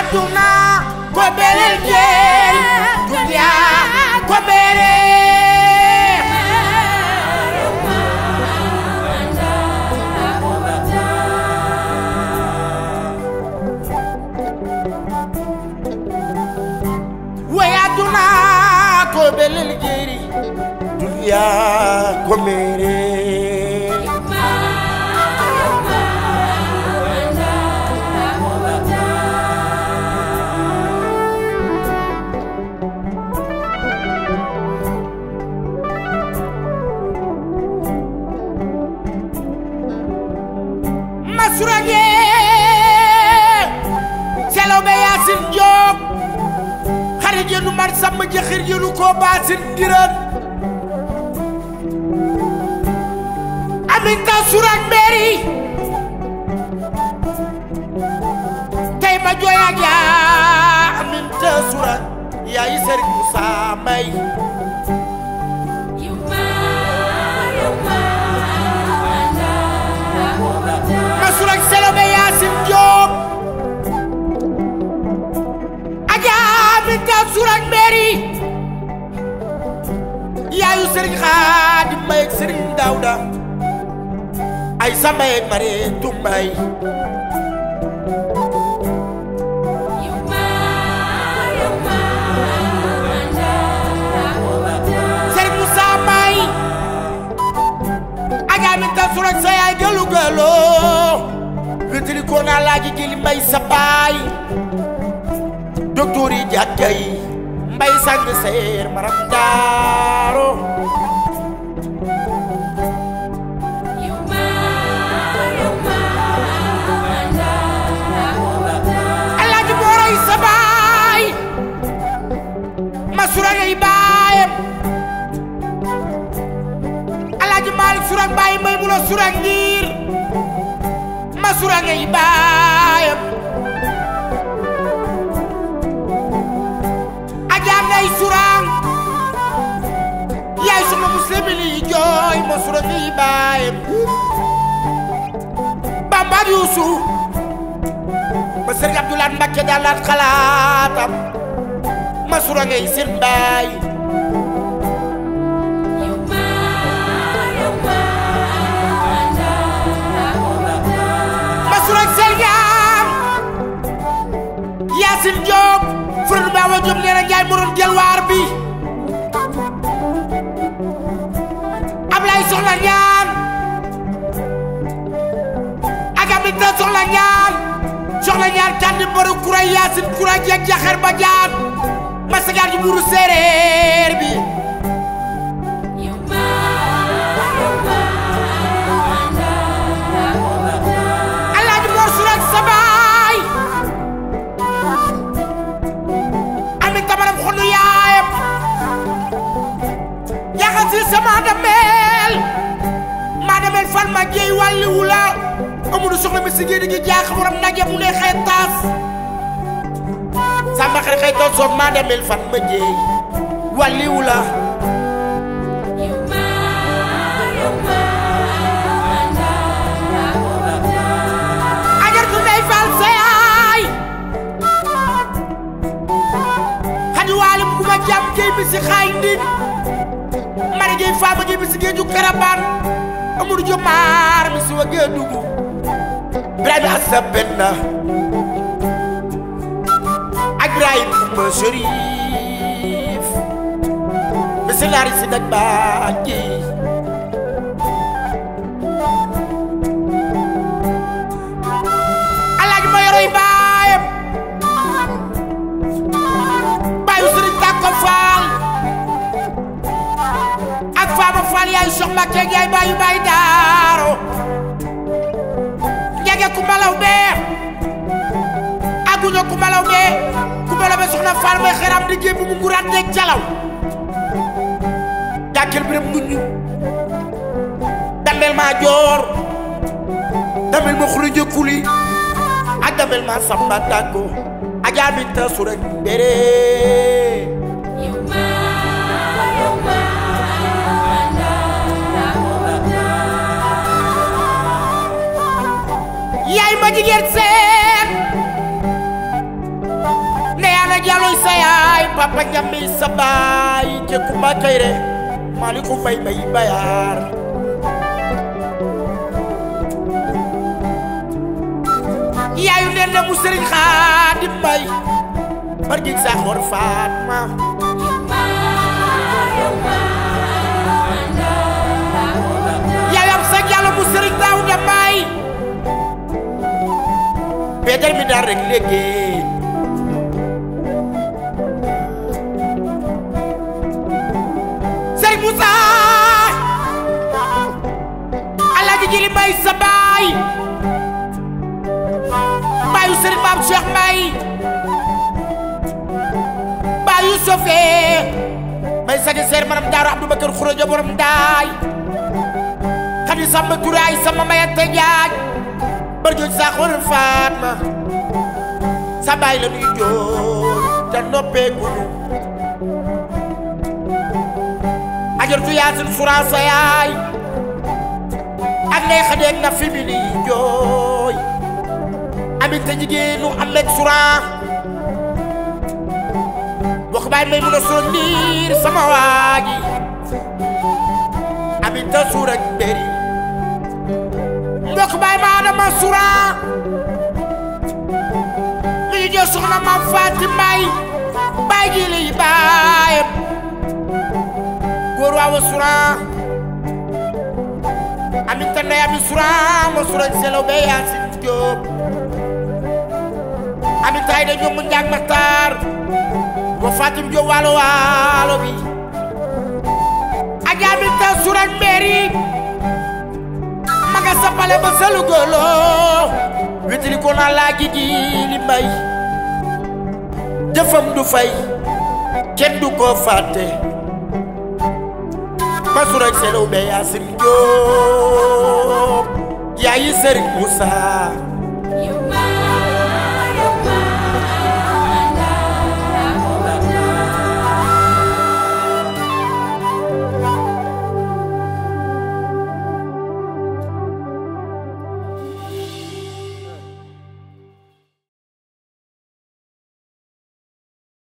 aduna ko belel jeeri duniya ko bere way aduna ko belel jeeri duniya ko mere masurage seloɓe yasin joob xare jenu mar samba jaxir jenu ko basin giran aminta surak meri tey ma jooya ja aminta surak yayi Serigne Moussa May masurak seloɓe yasin joob aja aminta surak meri yaayu Serigne Xaadim May ak Serigne Daouda ay samba yeeg mare tumbay Serigne Moussa May aja aminta surak sa yaay gëlu gëlo wétali ko naa laaji jëli mbay sa baay docteur yi jàkka yi mbay sang seer maram daaro alaaji booroy sa baay ma suragay baayam alaaji maalik surag baay may mu la surag ngir ma suragay baayam ajaan nay surang yaay suma muslimin yi jooy ma suragay baayam bambaat yuusu ba sëriñ Abdoulaat Mbakke daal laat xalaatam ma suragay seen baay Masurag Selgam Yacine Diop Fërënu Baawa Diop nee na Njaay mu doon jël waar bi Ablaye Soxla Ñaan ak Aminta Soxla Ñaan Soxla Ñaan tànn mbaru kura Yacine kura jeeg jaxer ba jaan masagaan ji buuru séeréer bi Alaaji Mor Surag Sabaay Ami tamaram xonu yaayam yaxal si sama dameel maa dameel fan ma géey wàlli wula amudu soxla mi si géej gi jaax waram nage mu ne xëy taas samba xëy xëy taas soog maa dameel fan ma géey wàlli wula ajartu ndey faal seyaay xadi waalim ku ma jàmm géey bi si xaay ndin mari géey faama géey bi si géeju karabaan amuru jo maar mi si wa géej dugu Ibrahima asa benna ak Ibrahima kumba Chérif mi si laari si daj baa géey alaaji ma yoroy baayam baayu sëriñ tàkko faal ak faama faal yaay sox Mbàkke yaay baayu baay daaro njege ku malaw bee aguño ku malaw bee ku malaw bee soxna faal may xeram di gémbi mu nguraat neeg calaw jàkkeel biram nguñu damel maa joor damel ma xuli jëkkuli ak damel ma samba tàggo ajaa mi ta su rek bere yaay ma jigéen seen papa ñammi sa baay te kumba kayre maliku bay bay bayar yaayu nen na mu sëriñ Xaadim Mbay bargi sa xor Fatma yaayam sa jàll mu sëriñ Daawuda Mbay Peter mi daal rek léegi Sëriñ Moussa Alaaji Jili Mbay sa baay baayu Sëriñ Maam Cheikh Mbay baayu Sofee may sagi seer maram daaru Abdou Bakar Xuraja borom daay xadi samba turaay sama mayante jaaj barjooj sa xor Fatma sa baay la nuy jooy te noppeegunu ajartu yaasin sura sa yaay ak nay xadeeg na fi mi ni jooy amit te jigéenu amet sura bokk baay may mun a sura ndiir sama waaji amit te sura beri mbokk baay ma adama sura mi ñu jël soxna maam Faati Mbay baay ji liy baayam góor waawa sura amit te ndey ami sura ma sura selaw be yaasin jóob amit tay da ñoom njaag maxtaar wa Fatim Jóob waalo waalo bi aja amit te sura mbeeri maga sapale ba salu golo witili ko na laaji ji li mbay jëfam du fay kenn du ko fàtte masura selaw be yaasin jóob yaayi sëriñ Musaa